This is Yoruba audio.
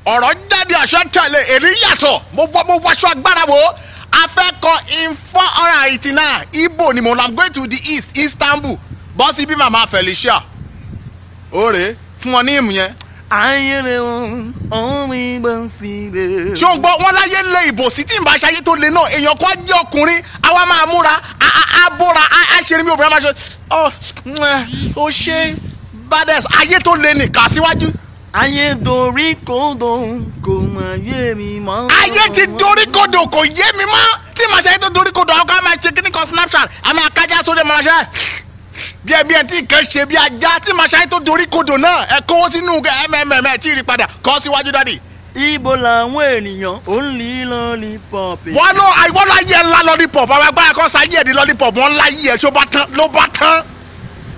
ọ̀rọ̀ jáde àṣọ tẹ̀lé èrí yàtọ̀ mo wọ mo wọṣọ agbára wo afẹ́kọ in four hundred and eighty nine ibo ni mo am going to the east istanbul bọ́ sí bí màmá felicia òòrè fún wọn ní ìmù yẹn. ayẹrẹ wọn ọmọ ìbọn sí rẹ. ṣó ń gbọ́ wọn láyé lé ìbò sí tí n bá ṣayé tó le náà èèyàn kan jẹ́ ọkùnrin àwa máa múra á á á bóra á á ṣe ní mi obìnrin máa ṣe ọ ó ṣe bades ayé tó le nìkan síwájú. ayé dorí kodò kò mà yé mi mọ́. ayé ti dorí kodò kò yé mi mọ́ tí màá ṣayé tó dorí kodò àwọn kan máa ṣe kíní kan snapchat àmì àkájá sóde máa ṣe bí ẹ bí ẹ tí nǹkan ṣe bí ajá tí màá ṣayé tó dorí kodò náà ẹ kówó sínú mmm ẹ tí ì rí padà kọ́ síwájú dádì. ibo làwọn ènìyàn ò ń lè lollipop. wọ́n lọ àìwọ́n láyé ńlá lollipop àwọn agbára kan sáyé ẹ̀ ní lollipop wọ́n láyé ẹ̀ tó bá tán ló bá tán.